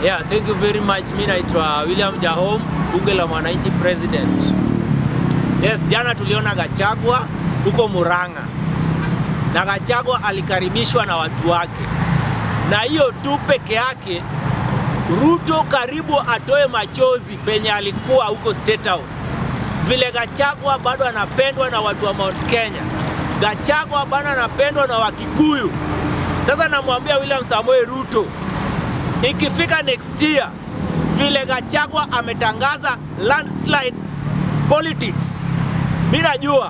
Yeah, thank you very much. Mimi naitwa William Jahom, bunge la mwananchi president. Yes, jana tuliona Gachagua huko Murang'a na Gachagua alikaribishwa na watu wake, na hiyo tu peke yake Ruto karibu atoe machozi penye alikuwa huko State House. Vile Gachagua bado anapendwa na watu wa Mount Kenya, Gachagua bado anapendwa na Wakikuyu. Sasa namwambia William Samoei Ruto, ikifika next year, vile Gachagua ametangaza landslide politics, mi najua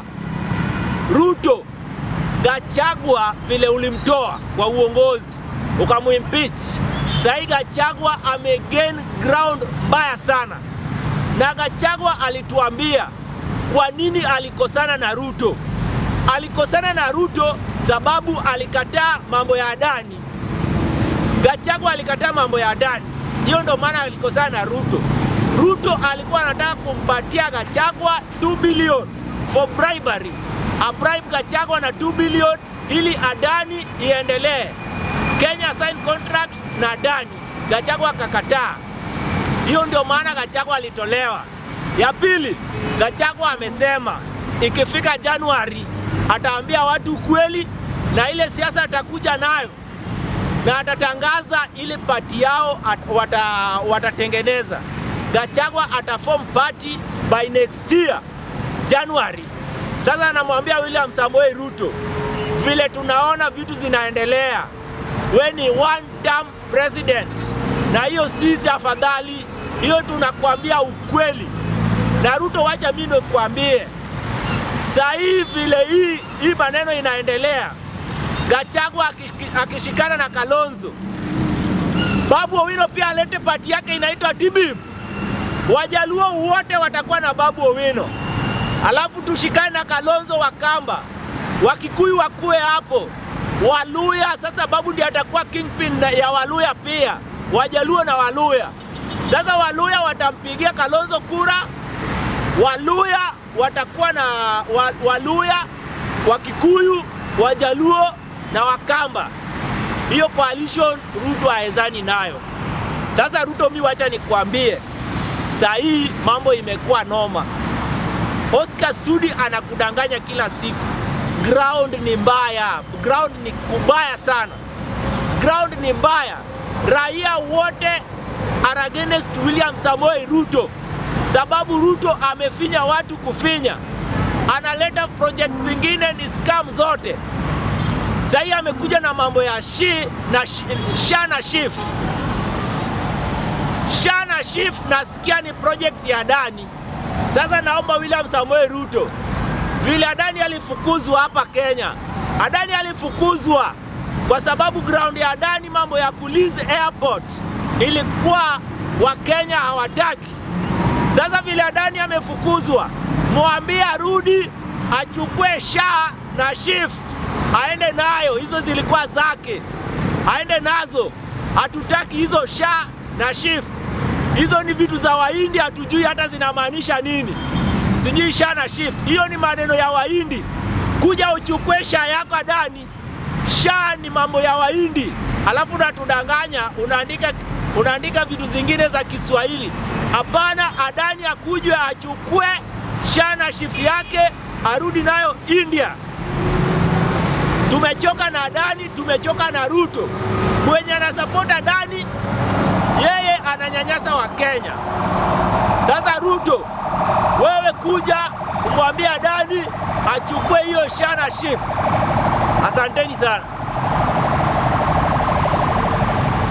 Ruto Gachagua vile ulimtoa kwa uongozi ukamuimpeach, sahii Gachagua amegain ground mbaya sana, na Gachagua alituambia kwa nini alikosana na Ruto. Alikosana na Ruto sababu alikataa mambo ya Adani. Gachagua alikataa mambo ya Adani, hiyo ndo maana alikosana na Ruto. Ruto alikuwa anataka kumpatia Gachagua 2 billion for bribery, a bribe Gachagua na 2 billion ili Adani iendelee. Kenya sign contract na Adani, Gachagua akakataa. Hiyo ndio maana Gachagua alitolewa. Ya pili, Gachagua amesema ikifika Januari ataambia watu ukweli na ile siasa atakuja nayo na atatangaza ile pati yao at, wata, watatengeneza. Gachagua ataform party by next year January. Sasa anamwambia William Samoei Ruto, vile tunaona vitu zinaendelea, we ni one term president, na hiyo si tafadhali, hiyo tunakwambia ukweli. Na Ruto, wacha mimi nikwambie, saa hii vile hii, hii maneno inaendelea, Gachagua akishikana na Kalonzo, Babu Owino pia alete pati yake inaitwa TBIM. Wajaluo wote watakuwa na Babu Owino, alafu tushikane na Kalonzo Wakamba, Wakikuyu wakuwe hapo, Waluya sasa Babu ndiye atakuwa kingpin ya Waluya pia, Wajaluo na Waluya. Sasa Waluya watampigia Kalonzo kura, Waluya watakuwa na wa, Waluya, Wakikuyu, Wajaluo na Wakamba. Hiyo coalition Ruto haezani nayo. Sasa Ruto, mi wacha nikwambie, saa hii mambo imekuwa noma. Oscar Sudi anakudanganya kila siku. Ground ni mbaya, ground ni kubaya sana, ground ni mbaya. Raia wote are against William Samoei Ruto sababu Ruto amefinya watu kufinya, analeta project zingine ni scam zote. Sahii amekuja na mambo ya shi na shi, sha na shif sha na shif, nasikia ni project ya Adani. Sasa naomba William Samoei Ruto, vile Adani alifukuzwa hapa Kenya, Adani alifukuzwa kwa sababu ground ya Adani, mambo ya Kuliz Airport ilikuwa Wakenya hawataki. Sasa vile Adani amefukuzwa, mwambie arudi achukue sha na shif aende nayo, hizo zilikuwa zake, aende nazo. Hatutaki hizo sha na shif, hizo ni vitu za Wahindi, hatujui hata zinamaanisha nini, sijui sha na shif. Hiyo ni maneno ya Wahindi. Kuja uchukue sha yako Adani, sha ni mambo ya Wahindi, alafu unatudanganya, unaandika unaandika vitu zingine za Kiswahili. Hapana, Adani akujwe achukue sha na shifu yake arudi nayo India. Tumechoka na Adani, tumechoka na Ruto. Mwenye anasapota Adani yeye ananyanyasa wa Kenya. Sasa Ruto, wewe kuja kumwambia Adani achukue hiyo sha na shifu. Asanteni sana.